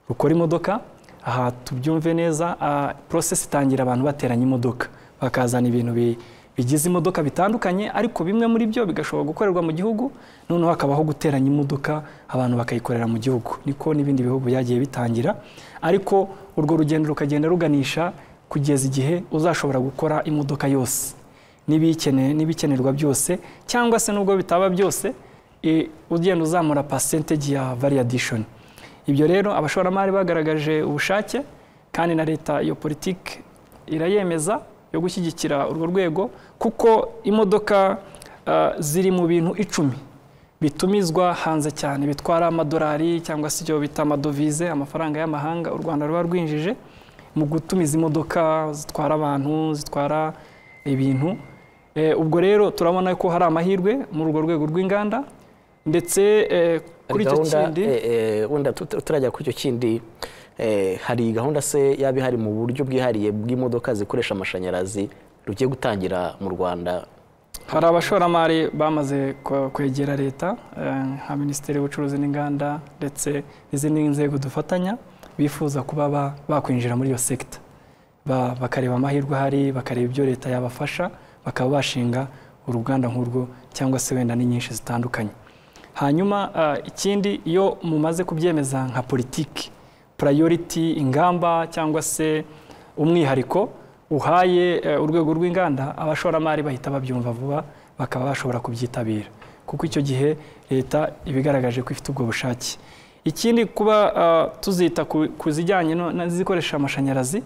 rukora imodoka aha tubyumve neza ah, process itangira abantu bateranya imodoka bakazana ibintu bi- bigize imodoka bitandukanye ariko bimwe muri byo bigashobora gukorerwa mu gihugu noneho hakabaho guteranya imodoka abantu bakayikorera mu gihugu niko n'ibindi bihugu byagiye bitangira ariko urwo rugendo rukagenda ruganisha kugeza igihe uzashobora gukora imodoka yose n'ibikeneye n'ibikenerwa byose cyangwa se nubwo bitaba byose eh, ugenda uzamura percentage ya variadishoni ibyo rero abashoramari bagaragaje ubushake kandi na leta iyo politiki irayemeza yo gushyigikira urwo rwego kuko imodoka ah, ziri mu bintu icumi bitumizwa hanze cyane bitwara amadolari cyangwa se ibyo bita amadovize amafaranga y'amahanga u rwanda ruba rwinjije mu gutumiza imodoka zitwara abantu zitwara ibintu Eh, ubwo rero turabona ko hari amahirwe muri urwo rwego rw'inganda ndetse eh, kuri icyo kindi eh, eh, wenda tut- turajya kuri icyo kindi eh, hari gahunda se yaba ihari mu buryo bwihariye bw'imodoka zikoresha amashanyarazi rugiye gutangira mu rwanda hari abashoramari bamaze kwe- kwegera leta eh, nka minisiteri y'ubucuruzi n'inganda ndetse n'izindi nzego dufatanya bifuza kuba ba- bakwinjira muri iyo sekita Ba- bakareba amahirwe ahari bakareba ibyo leta yabafasha bakaba bashinga uruganda nk'urwo cyangwa se wenda n'inyinshi zitandukanye hanyuma ah, ikindi iyo mumaze kubyemeza nka politiki purayoriti ingamba cyangwa se umwihariko uhaye eh, urwego rw'inganda abashoramari bahita babyumva vuba bakaba bashobora kubyitabira kuko icyo gihe leta iba igaragaje ko ifite ubwo bushake ikindi kuba ah, tuzita ku- ku zijyanye no- n'izikoresha amashanyarazi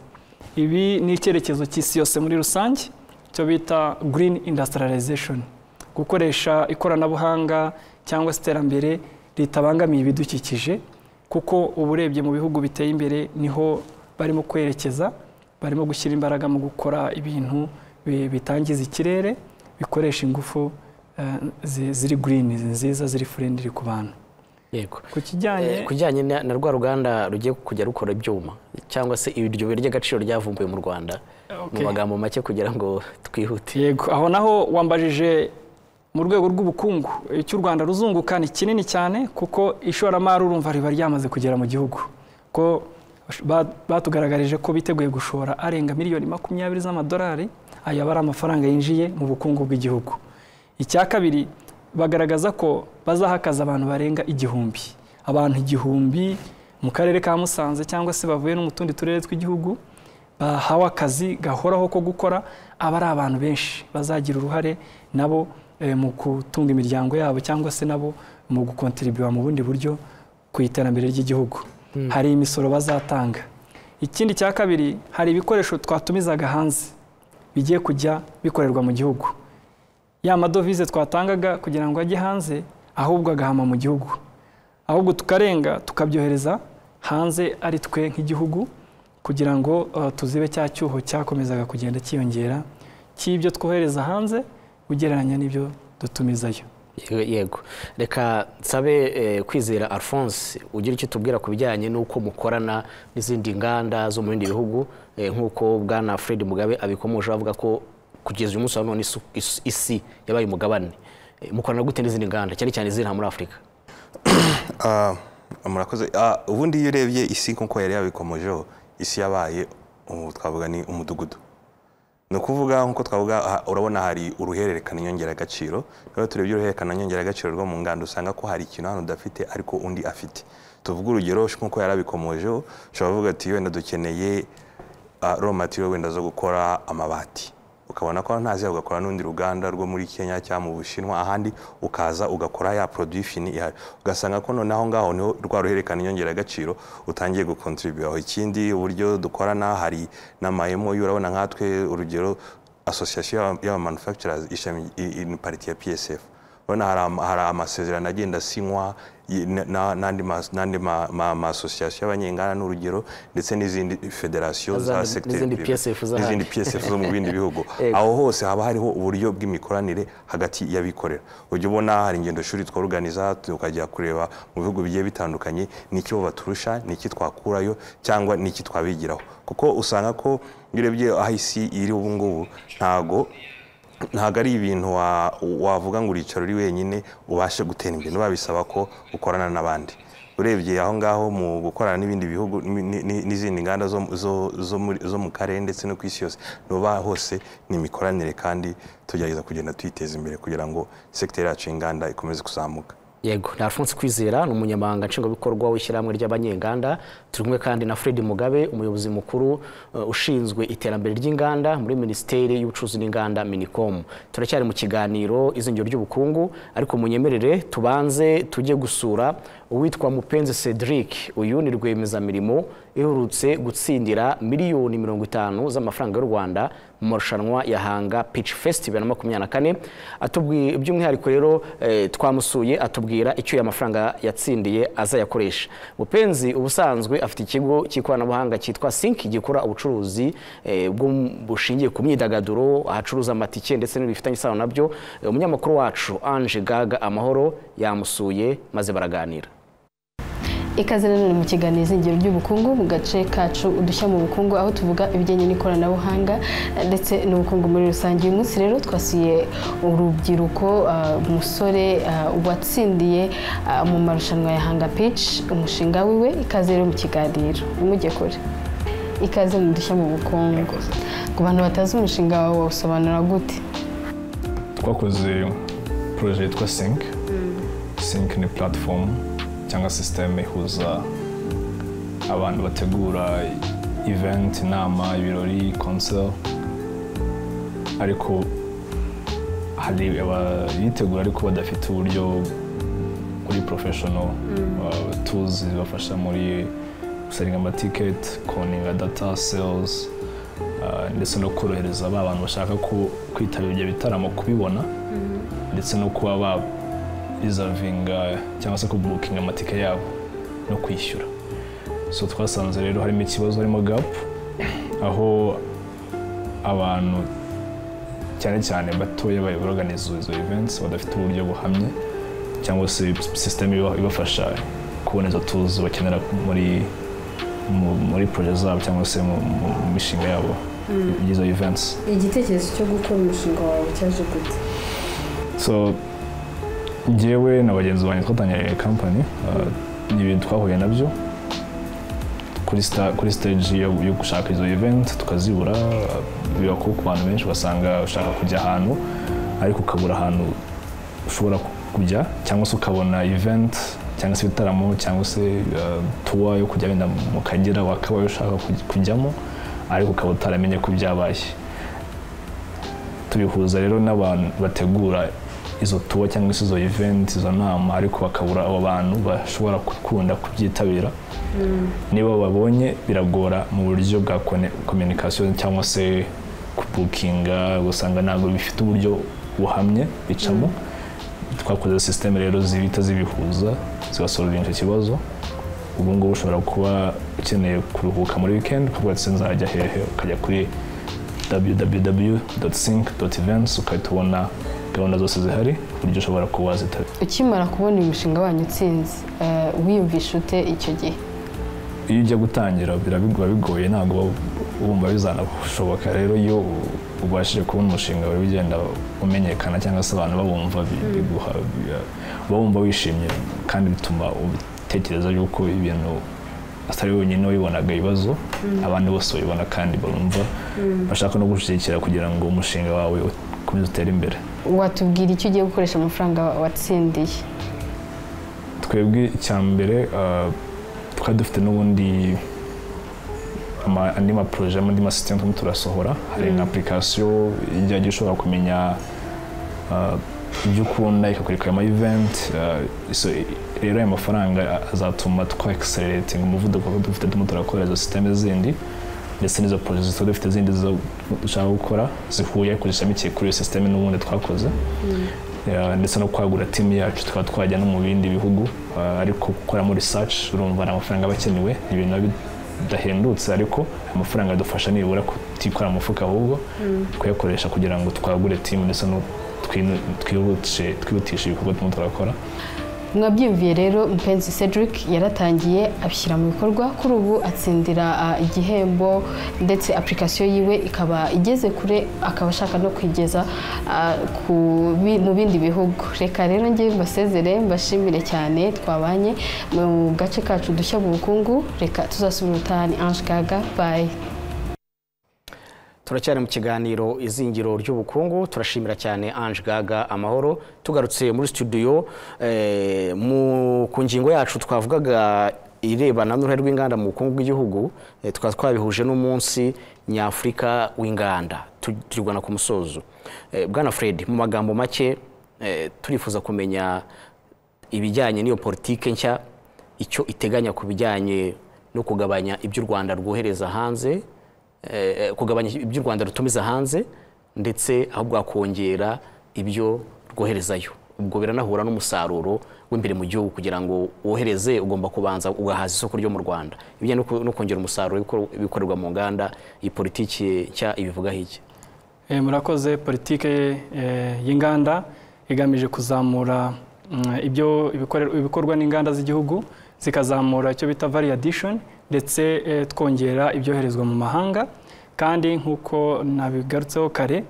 ibi ni icyerekezo cy'isi yose muri rusange cyo bita green industrialization gukoresha ikoranabuhanga cyangwa se iterambere ritabangamiye ibidukikije kuko uba urebye mu bihugu biteye imbere niho barimo kwerekeza barimo gushyira imbaraga mu gukora ibintu bi- bitangiza ikirere bikoresha ingufu eh, zi- ziri green nziza ziri friendly ku bantu yego ku kijyanye Eh, kujyanye na na rwa ruganda rugiye kujya rukora ibyuma cyangwa se iryo buye ry'agaciro ryavumbuwe mu rwanda mu Okay. magambo make kugira ngo twihute Yego, aho naho wambajije mu rwego rw'ubukungu icyo u Rwanda ruzunguka ni kinini cyane kuko ishoramari urumva riba ryamaze kugera mu gihugu ko ba- batugaragarije ko biteguye gushora arenga miliyoni makumyabiri z'amadolari aya aba ari amafaranga yinjiye mu bukungu bw'igihugu icya kabiri bagaragaza ko bazahakaza abantu barenga igihumbi abantu igihumbi mu karere ka musanze cyangwa se bavuye no mu tundi turere tw'igihugu bahawe akazi gahoraho ko gukora aba ari abantu benshi bazagira uruhare nabo eh, mu gutunga imiryango yabo cyangwa se nabo mu gukontribuwa mu bundi buryo ku iterambere ry'igihugu hari imisoro bazatanga ikindi cya kabiri hari ibikoresho twatumizaga hanze bigiye kujya bikorerwa mu gihugu ya madovize twatangaga kugira ngo ajye hanze ahubwo agahama mu gihugu ahubwo tukarenga tukabyohereza hanze ari twe nk'igihugu kugira ngo eh, tuzibe cya cyuho cyakomezaga kugenda cyiyongera cy'ibyo twohereza hanze ugereranya n'ibyo dutumizayo yego reka nsabe eh, kwizera alphonse ugira icyo tubwira ku bijyanye n'uko mukorana n'izindi nganda zo mu bindi bihugu eh, nk'uko bwana fred mugabe abikomoje avuga ko kugeza uyu munsi wa none isu- isu- isi yabaye umugabane Eh, mukorana gute n'izindi nganda cyane cyane iziri muri afurika Ah, murakoze Ah, ubundi iyo urebye isi nk'uko yari yabikomojeho isi yabaye ubu twavuga ni umudugudu ni ukuvuga nk'uko twavuga aha, urabona hari uruhererekane nyongeragaciro rero turebye uruhererekane nyongeragaciro rwo mu nganda usanga ko hari ikintu hano udafite ariko undi afite tuvuge urugero nk'uko yari abikomojeho ushobora kuvuga ati wenda dukeneye ah, raw material wenda zo gukora amabati ukabona ko ntazi ugakora n'undi ruganda rwo muri Kenya cyangwa mu Bushinwa ahandi ukaza ugakora ya produit fini ihari ugasanga ko noneho aho ngaho niho rwa ruhererekane nyongeragaciro utangiye gukontribuye aho ikindi uburyo dukorana hari n'amahemo urabona nkatwe urugero association y'abamanufacturers ishami i- i- ni pariti ya PSF urabona hari ama- hari amasezerano agenda asinywa y- na- na- n'andi ma- n'andi ma- ma- ma asosiyasiyo y'abanyenganda n'urugero ndetse n'izindi federasiyo za N'izindi- segiteri n'izindi privée, PSF z'ahandi. n'izindi PSF zo mu bindi bihugu Yego. aho hose haba hariho uburyo bw'imikoranire hagati y'abikorera ujya ubona hari ingendo shuri tworuganiza tukajya kureba mu bihugu bigiye bitandukanye n'icyo baturusha n'iki twakurayo cyangwa n'iki twabigiraho kuko usanga ko iyo urebye aho isi iri ubu ngubu ntago ntabwo ari ibintu wa- wavuga ngo uricaro uri wenyine ubashe gutera imbere biba bisaba ko ukorana n'abandi urebye aho ngaho mu gukorana n'ibindi bihugu ni- ni- ni- n'izindi nganda zo, zo, zo, muri- zo mu karere ndetse no ku isi yose nuba hose ni imikoranire kandi tugerageza kugenda tuyiteza imbere kugira ngo sekiteri yacu y'inganda ikomeze kuzamuka yego ni alphonse kwizera ni umunyamabanga nshingwabikorwa w'ishyirahamwe ry'abanyenganda turi kumwe kandi na fred mugabe umuyobozi mukuru eh, ushinzwe iterambere ry'inganda muri minisiteri y'ubucuruzi n'inganda minicom turacyari mu kiganiro izingiro ry'ubukungu ariko munyemerere tubanze tujye gusura uwitwa mupenzi cedric uyu ni rwiyemezamirimo iherutse gutsindira miliyoni mirongo itanu z'amafaranga y'u rwanda mu marushanwa ya hanga pitch festival na makumyabiri na kane atubwiye by'umwihariko rero eh, twamusuye atubwira icyo aya mafaranga yatsindiye azayakoresha mupenzi ubusanzwe afite ikigo cy'ikoranabuhanga cyitwa sinki gikora ubucuruzi eh, bwo- bushingiye ku myidagaduro ahacuruza amatike ndetse n'ibintu bifitanye isano nabyo Eh, umunyamakuru wacu anje gaga amahoro yamusuye maze baraganira ikaze nanone mu kiganiro izingiro ry'ubukungu mu gace kacu udushya mu bukungu aho tuvuga ibijyanye n'ikoranabuhanga eh, ndetse n'ubukungu muri rusange uyu munsi rero twasuye urubyiruko ah, umusore ah, watsindiye ah, mu marushanwa ya hanga page umushinga wiwe ikaze rero mu kiganiro umujye kure ikaze mu dushya mu bukungu ku bantu batazi umushinga wawe wawusobanura gute twakoze poroje yitwa sync sync ni platform cyangwa sisiteme ihuza abantu bategura event inama ibirori concert ariko hari abayitegura ariko badafite uburyo kuri professional uh, tools zibafasha muri gusaringa amatiketi koninga data sales uh, ndetse no korohereza ba bantu bashaka ku- kwitabira ibyo bitaramo kubibona ndetse no kuba ba rizavinga cyangwa se kubukinga amatike yabo no kwishyura so twasanze rero harimo ikibazo harimo gap aho abantu cyane cyane batoya bayoboraganiza izo events badafite uburyo buhamye cyangwa se sisiteme ibafasha kubona izo tuzi bakenera muri mu- muri proje zabo cyangwa se mu mu- mu mishinga yabo y'izo events igitekerezo cyo gukora umushinga wawe cyaje gute so njyewe na bagenzi banjye twatangiranye kampani uh, ni ibintu twahuye nabyo kuri sta- kuri stage yo yo gushaka izo event tukazibura biba ko ku bantu benshi ugasanga ushaka kujya ahantu ariko ukabura ahantu ushobora ku- kujya cyangwa se ukabona event cyangwa se ibitaramo cyangwa se uh, tour yo kujya wenda mu kagera wakabaye ushaka kuj- kujyamo ariko ukaba utaramenye ko byabaye tubihuza rero n'abantu bategura izo tuwa cyangwa se izo event izo nama ariko bakabura abo bantu bashobora gukunda kubyitabira niba babonye biragora mu buryo bwa communication cyangwa se kubukinga usanga ntabwo bifite uburyo buhamye bicamo twakoze system rero zibita zibihuza zibasolvinga icyo kibazo ubu ngubu ushobora kuba ukeneye kuruhuka muri weekend ukavuga ati nzajya hehe ukajya kuri www.sync.events ugahita ubona gahunda zose zihari ku buryo ushobora kuba wazitabira ukimara kubona umushinga wanyu utsinze eh, wiyumvisha ute icyo gihe iyo ujya gutangira biba bigoye ntabwo wumva bizanashoboka rero iyo ubashije kubona umushinga wawe ugenda umenyekana cyangwa se abantu bawumva bi- biguha bi- uba wumva wishimye kandi bituma utekereza yuko ibintu atari wenyine wabibonaga ibibazo abandi bose babibona kandi barumva bashaka no gushyigikira kugira ngo umushinga wawe ukomeze utere imbere watubwira icyo ugiye gukoresha amafaranga watsindiye twebwe icya mbere ah, twari dufite n'ubundi ama- andi maporoje andi masisiteme turimo turasohora hari nka apurikasiyo ijya ishobora kumenya ah, ibyo ukunda ikakwereka ama event ah, so, rero aya mafaranga azatuma twa ekisereretinga umuvuduko kuko dufite turimo turakora izo sisiteme zindi ndetse n'izo poroje tuba dufite zindi zo dushaka gukora zihuye ariko zishamikiye kuri iyo sisiteme n'ubundi twakoze Ya, ndetse no kwagura timu yacu tukaba twajya no mu bindi bihugu ah, ariko gukora muri research urumva ni amafaranga aba akenewe ni ibintu biba bidahendutse ariko amafaranga adufasha nibura kutikora mu mufuka ahubwo kuyakoresha kugira ngo twagure timu ndetse no twinu- twihutishe- twihutishe ibikorwa turimo turakora mwabyiyumviye rero mpenzi cedric yaratangiye abishyira mu bikorwa kuri ubu atsindira ah, igihembo ndetse apurikasiyo yiwe ikaba igeze kure akaba ashaka no kuyigeza ah, ku bi- mu bindi bihugu reka rero njye mbasezere mbashimire cyane twabanye mu gace kacu dushya mu bukungu reka tuzasubira ubutahane ange gaga bayi turacyari mu kiganiro izingiro ry'ubukungu turashimira cyane ange gaga amahoro tugarutse muri studio eh, mu- ku ngingo yacu twavugaga irebana n'uruhare rw'inganda mu bukungu bw'igihugu eh, tukaba twabihuje n'umunsi nyafurika w'inganda Tu- turi kugana ku musozo Eh, bwana fred mu magambo make eh, turifuza kumenya ibijyanye n'iyo politike nshya icyo iteganya ku bijyanye no kugabanya ibyo u rwanda rwohereza hanze eh, kugabanya ibyo u rwanda rutumiza hanze ndetse aho bwakongera ibyo rwoherezayo ubwo biranahura n'umusaruro w'imbere mu gihugu kugira ngo wohereze ugomba kubanza ugahaza isoko ryo mu rwanda ibijyanye no ku- no kongera umusaruro w'ibikor- w'ibikorerwa mu nganda iyi politiki nshya ibivugaho iki Eh, murakoze politike eh, y'inganda igamije kuzamura mm, ibyo ibikorerwa- ibikorwa n'inganda z'igihugu zikazamura icyo bita value addition ndetse eh, twongera ibyoherezwa mu mahanga kandi nk'uko nabigarutseho kare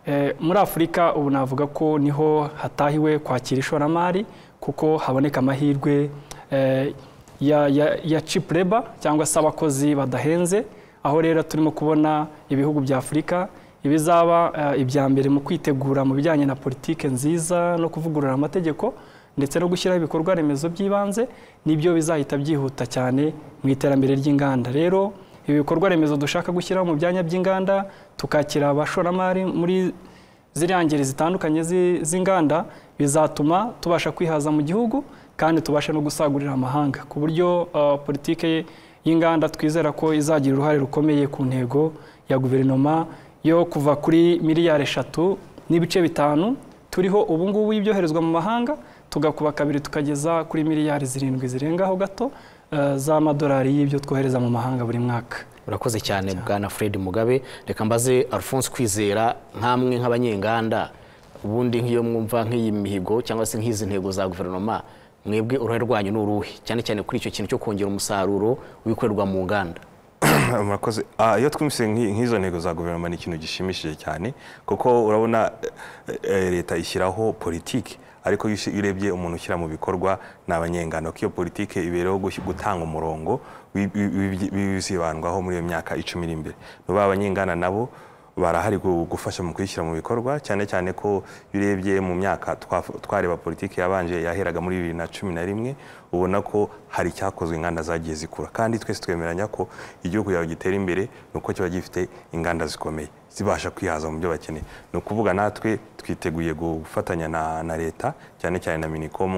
eh, muri afurika ubu navuga ko niho hatahiwe kwakira ishoramari kuko haboneka amahirwe eh, ya, ya, ya cheap labor cyangwa se abakozi badahenze aho rero turimo kubona ibihugu bya afurika ibizaba eh, ibya mbere mu kwitegura mu bijyanye na politike nziza no kuvugurura amategeko ndetse no gushyiraho ibikorwa remezo by'ibanze nibyo bizahita byihuta cyane mu iterambere ry'inganda rero ibi bikorwa remezo dushaka gushyiraho mu byanya by'inganda tukakira abashoramari muri ziriya ngeri zitandukanye zi- z'inganda bizatuma tubasha kwihaza mu gihugu kandi tubashe no gusagurira amahanga ku buryo uh, politike y'inganda twizera ko izagira uruhare rukomeye ku ntego ya guverinoma yo kuva kuri miliyari eshatu n'ibice bitanu turiho ubu ngubu y'ibyoherezwa mu mahanga tugakuba kabiri tukageza kuri miliyari zirindwi zirengaho gato uh, z'amadolari y'ibyo twohereza mu mahanga buri mwaka urakoze cyane bwana fred mugabe reka mbaze alphonse kwizera nk'amwe nk'abanyenganda ubundi nk'iyo mwumva nk'iyi mihigo cyangwa se nk'izi ntego za guverinoma mwebwe uruhare rwanyu ni uruhe cyane cyane kuri icyo kintu cyo kongera umusaruro w'ibikorerwa mu nganda murakoze Ah, iyo twumvise nk'i- nk'izo ntego za guverinoma ni ikintu gishimishije cyane kuko urabona eh, eh, leta ishyiraho politiki ariko iyo ushi- iyo urebye umuntu ushyira mu bikorwa ni abanyengano ko iyo politiki ibereho gush- gutanga umurongo wi- wi- wi- w'ibizibandwaho muri iyo myaka icumi iri imbere ni ukuvuga abanyengana nabo barahari gu- gufasha mu kuyishyira mu bikorwa cyane cyane ko iyo urebye mu myaka twaf- twareba politiki yabanje yaheraga muri bibiri na cumi na rimwe ubona ko hari icyakozwe inganda zagiye zikura kandi twese twemeranya ko igihugu yawe gitera imbere ni uko kiba gifite inganda zikomeye zibasha kwihaza mu byo bakeneye ni ukuvuga natwe twiteguye gufatanya na, na leta cyane cyane na minicom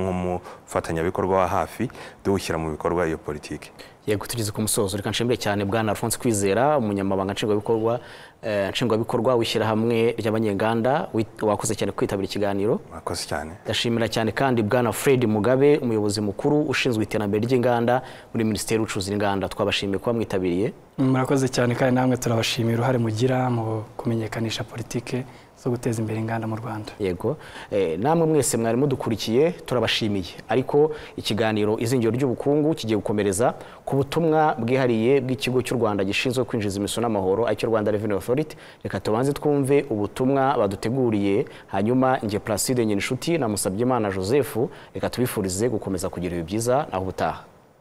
nk'umufatanyabikorwa wa hafi duwushyira mu bikorwa iyo politiki yego tugeze ku musozo reka nshimire cyane bwana alphonse kwizera umunyamabanga nshingwabikorwa eh, nshingwabikorwa w'ishyirahamwe ry'abanyenganda wit- wakoze cyane kwitabira ikiganiro mwakoze cyane ndashimira cyane kandi bwana fred mugabe umuyobozi mukuru ushinzwe iterambere ry'inganda muri minisiteri y'ubucuruzi n'inganda twabashimiye kuba mwitabiriye murakoze cyane kandi namwe turabashimiye uruhare mugira mu kumenyekanisha politike zo guteza imbere inganda mu rwanda yego Eh, namwe mwese mwari mudukurikiye turabashimiye ariko ikiganiro izingiro ry'ubukungu kigiye gukomereza ku butumwa bwihariye bw'ikigo cy'u rwanda gishinzwe kwinjiza imisoro n'amahoro aricyo rwanda revenue authority reka tubanze twumve ubutumwa baduteguriye hanyuma nge placide nyinshuti na musabyimana joseph reka tubifurize gukomeza kugira ibihe byiza naho ubutaha